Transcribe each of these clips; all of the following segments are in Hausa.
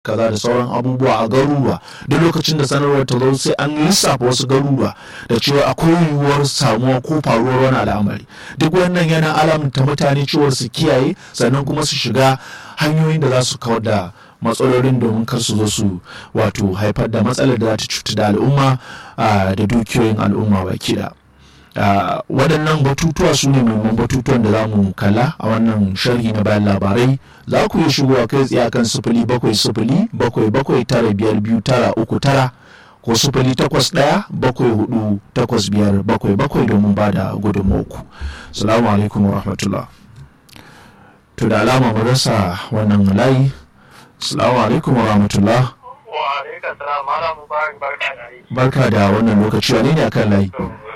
kaza da sauran abubuwa a garuruwa duk lokacin da sanarwar ta zo sai an lissafa wasu garuruwa da cewa akwai yiwuwar samuwa ko faruwar wani al'amari duk wannan yana alamta mutane cewar su kiyaye sannan kuma su shiga hanyoyin da za su kawar da matsalolin domin kar su zo su wato haifar da matsalar da za ta cuta da al'umma da dukiyoyin al'umma baki da waɗannan batutuwa su ne muhimman batutuwan da za mu kalla a wannan sharhi na bayan labarai za ku iya shigowa kai tsaye kan sifili bakwai sifili bakwai bakwai tara biyar biyu tara uku tara ko sifili takwas ɗaya bakwai hudu takwas biyar bakwai bakwai domin ba da gudunmawarku salamu alaikum wa rahmatullah to da alama mu rasa wannan layi salamu alaikum wa rahmatullah barka da wannan lokaci wane ne akan layi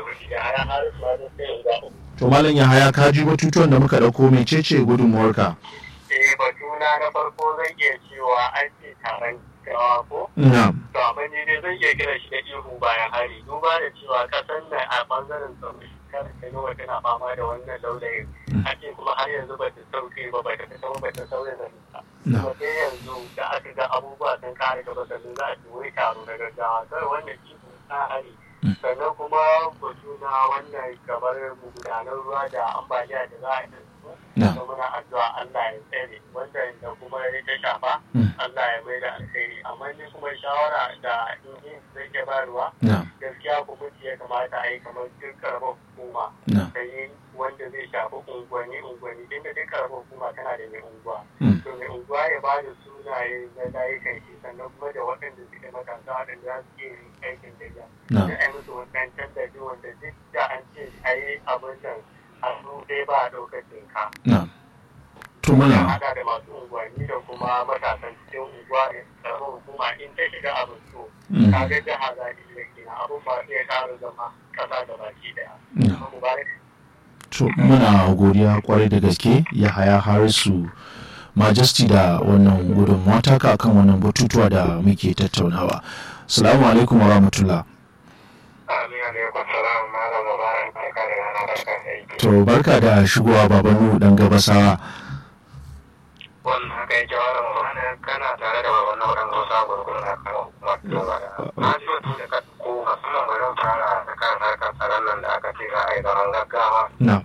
to malam yahaya ka ji batutuwan da muka dauko mecece gudunmuwarka eh batuna na farko zan iya cewa an ce taron gawa ko na'am to amma ni dai zan iya kira shi da ihu bayan hari duba da cewa kasan nan a bangaren tsaro kar ka yi tana fama da wannan laulayin ake kuma har yanzu ba ta sauke ba ba ta tawo ba ta sauya da nisa kuma sai yanzu da aka ga abubuwa sun kare gaba sannan za a ci wai taro na gaggawa kar wannan ihu na hari sannan kuma batu na wannan kamar magudanar ruwa da ambaliya da za a yi da muna addu'a Allah ya tsere wanda da kuma ya ta shafa Allah ya mai da alkhairi amma ni kuma shawara da in zai ke bayarwa gaskiya hukunci ya kamata a yi kamar duk karamar hukuma da yi wanda zai shafi unguwanni unguwanni inda duk karamar hukuma tana da mai unguwa to mai unguwa ya ba da sunaye na layukan shi sannan kuma da waɗanda suke matasa waɗanda za su iya yin aikin da ya da ai musu wannan tallafi wanda duk da an ce a yi abin nan a su dai ba a ɗaukar jinka. To muna. Hada da masu unguwanni da kuma matasan cikin unguwa da karamar hukuma in ta shiga abin so. Kaga jiha za ta iya gina abin ba zai ƙara zama ƙasa da baki ɗaya. To muna godiya kwarai da gaske ya haya harisu majesty da wannan gudunmawa taka akan wannan batutuwa da muke tattaunawa. Salamu alaikum wa rahmatullah. To barka da shigowa baban dan gabasawa. Wannan haka yake wa Ramadan kana tare da baban na wadan Musa gurgurun na karo. Na ji wato da ka ko musamman garin fara da kan harkar tsaron nan da aka ce za a yi zaman gaggawa. Na.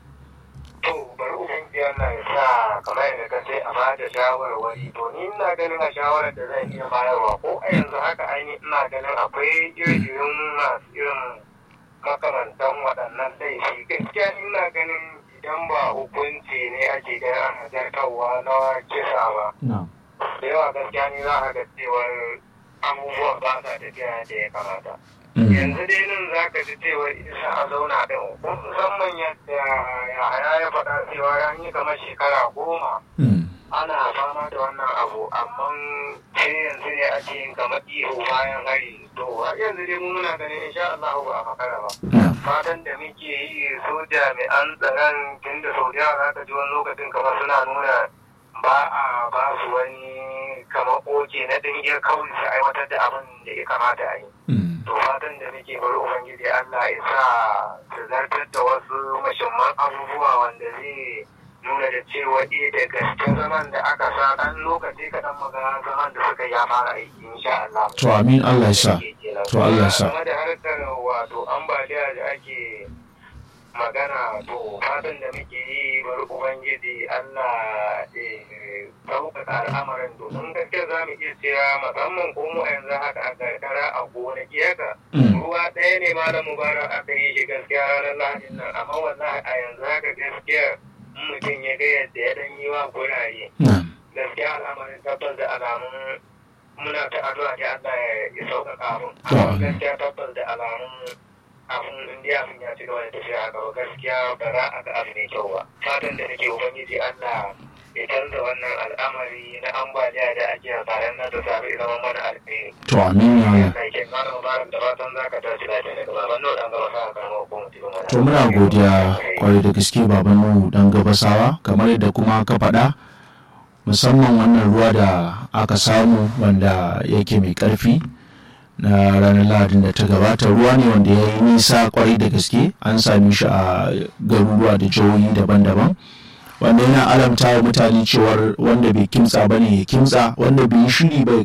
To bari ubangiji Allah ya sa kamar yadda ka ce a ba da shawarwari to ni ina ganin a shawarar da zan iya bayarwa ko a yanzu haka ainihin ina ganin akwai irin masu irin makamantan waɗannan laifi gaskiya ina ganin idan ba hukunci ne ake ganin ana zartarwa na kisa ba da yawa gaskiya ni za a ga cewar abubuwa ba sa tafiya da ya kamata yanzu dai nan za ka ji cewar isa a zauna ɗin musamman yadda yaya ya faɗa cewa ya yi kamar shekara goma ana fama da wannan abu amma sai yanzu ne ake yin kamar ihu bayan hari to har yanzu dai mu muna ganin insha Allah ba a makara ba fatan da muke yi so jami'an tsaron tun da sau da za ka ji wani lokacin kamar suna nuna ba a ba su wani kamar oke na dingiyar kawai su aiwatar da abin da ya kamata a yi to fatan da muke bari ubangiji Allah ya sa su zartar da wasu mashimman abubuwa wanda zai nuna da cewa eh da gaske zaman da aka sa dan lokaci kaɗan magana zaman da suka ya fara aiki insha Allah. To amin Allah ya sa. To Allah ya sa. Kuma da harkar wato ambaliya da ake magana to fatan da muke yi bari ubangiji Allah ya sauƙaƙa al'amarin domin gaskiya za mu iya cewa musamman ko mu yanzu haka a karkara a gonaki haka ruwa ɗaya ne malam mubarak aka yi shi gaskiya ranar lahadin nan amma wallahi a yanzu haka gaskiya mutum ya ga yadda ya dan yi wa gurare gaskiya al'amarin tabbas da alamun muna ta addu'a da Allah ya sauƙaƙa mun amma gaskiya tabbas da alamun abun indiya abin ya ci gaba da tafiya a gaba gaskiya ba za a ga abu mai kyau ba fatan da nake ubangiji Allah ya canza wannan al'amari na ambaliya da ake a tsarin na da sabu zama mana alheri. To amin ya ya. Kai ke mana mubarak da fatan za ka tashi lafiya daga baban nau dan gaba sa karamar hukumar cikin mana. To muna godiya kwarai da gaske baban Nuhu dan gabasawa kamar yadda kuma ka faɗa musamman wannan ruwa da aka samu wanda yake mai ƙarfi na ranar lahadin da ta gabata ruwa ne wanda ya yi nisa kwarai da gaske an sami shi a garuruwa da jihohi daban-daban wanda yana alamta wa mutane cewar wanda bai kimtsa ba ne ya kimtsa wanda bai yi shiri bai